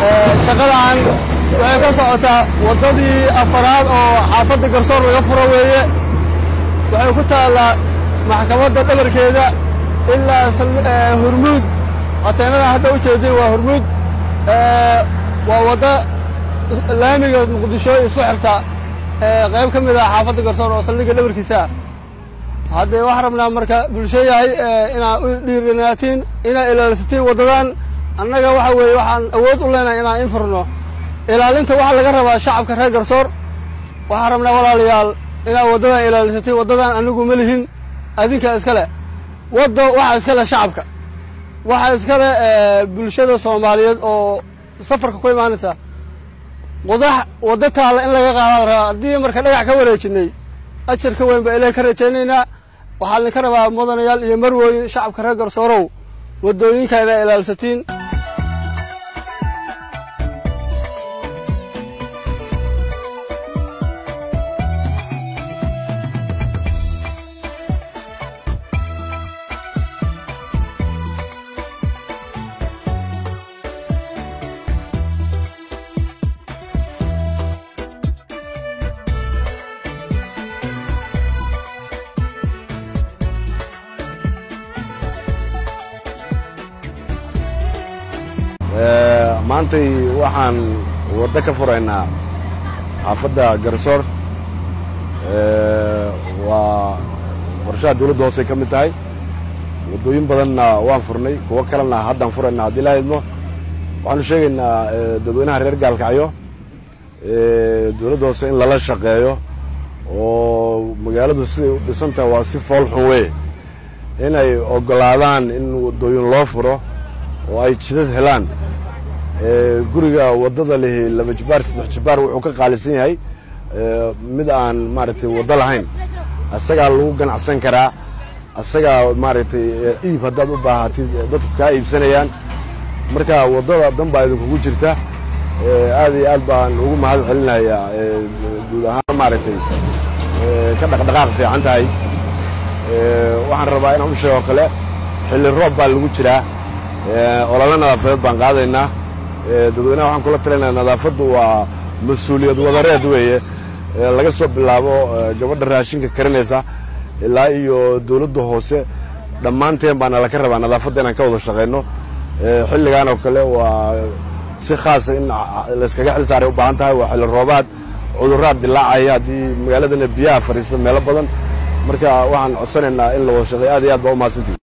shaqadan waxay ka socotaa waddadii afaraad oo xaafadda garsoor laga furo weeye waxay ku taallaa maxkamadda dhabarkeeda ilaa hurmuud ateenada hadda u jeedin waa hurmuud waa wadda laamiga muqdisho isku xirta qayb ka mid ah xaafadda garsoor oo saldhigga dhabarkiisa ah haddee waxaan rabnaa marka bulsho yahay inaad u dhiiranaatiin inaad ilaalisatiin waddadan annaga waxa weeye waxaan awood u leenahay inaan in furno ilaalinta waxaa laga rabaa shacabka reer garsoor waxaan rabnaa walaalayaal inaad waddadan ilaalisatiin waddadan anigu ma lihin adinka iskale waddo waxaa iskale shacabka waxaa iskale bulshada soomaaliyeed oo safarka ku imaanaysa qudax waddo taalla in laga qaada la rabaa haddii marka dhagax ka wareejinay ajar ka weyn baa ilahay ka rajaynaynaa waxaa idinka rabaa mudanayaal iyo marwooyin shacabka reer garsoorow waddooyinka inaa ilaalsatiin maantay waxaan waddo ka furaynaa xaafadda garsoor waa qorshaha dawladda hoosey ka mid tahay waddooyin badanna waan furnay kuwo kalena haddaan furaynaa haddii la idmo waxaanu sheegaynaa dadweynaha reer gaalkacyo dawladda hoose in lala shaqeeyo oo magaaladu siday u dhisan tahay waa si fool xun weye inay oggolaadaan in waddooyin loo furo oo ay jidad helaan guriga waddada lihi laba jibaar saddex jibaar wuxuu ka qaalisan yahay mid aan maaragtay waddo lahayn asagaa lagu ganacsan karaa asagaa maaragtay iib haddaad u baahatid dadku kaa iibsanayaan marka waddada dan baa idinkugu jirta aad iyo aad baan ugu mahad celinayaa guud ahaan maaragtay ka dhaqdhaqaaq fiican tahay waxaan rabaa inaan u sheego kale xilli roob baa lagu jiraa olole nadaafadeed baan qaadaynaa dadweynaha waxaan kula talinaya nadaafaddu waa mas-uuliyad wadareed weeye laga soo bilaabo gabadha raashinka karinaysa ilaa iyo dawladda hoose dhammaanteen baana laka rabaa nadaafadda inaan ka wada shaqayno xilligan oo kale waa si khaasa in layskaga xil saaray u baahan tahay waa xilli roobaad cudurraad dilaacaya haddii magaaladana biyaha fadhiista meelo badan marka waxaan codsanaynaa in la wada shaqeey aad iyo aad baa u mahadsantihi